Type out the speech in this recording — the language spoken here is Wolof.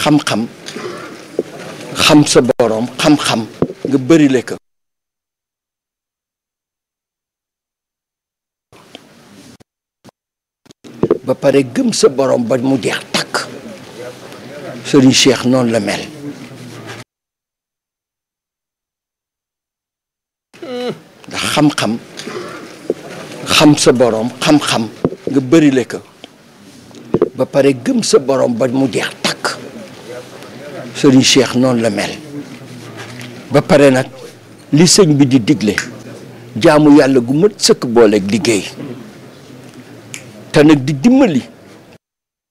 xam-xam xam sa boroom xam-xam nga bërile ko ba pare gëm sa boroom ba mu jeex takk Serigne Cheikh noonu la mel ndax xam-xam xam sa boroom xam-xam nga bërile ko ba pare gëm sa boroom ba mu jeex takk Serigne Cheikh noonu la mel ba pare nag li sëñ bi di digle jaamu yàlla gu mat sëkk booleeg liggéey te nag di dimbali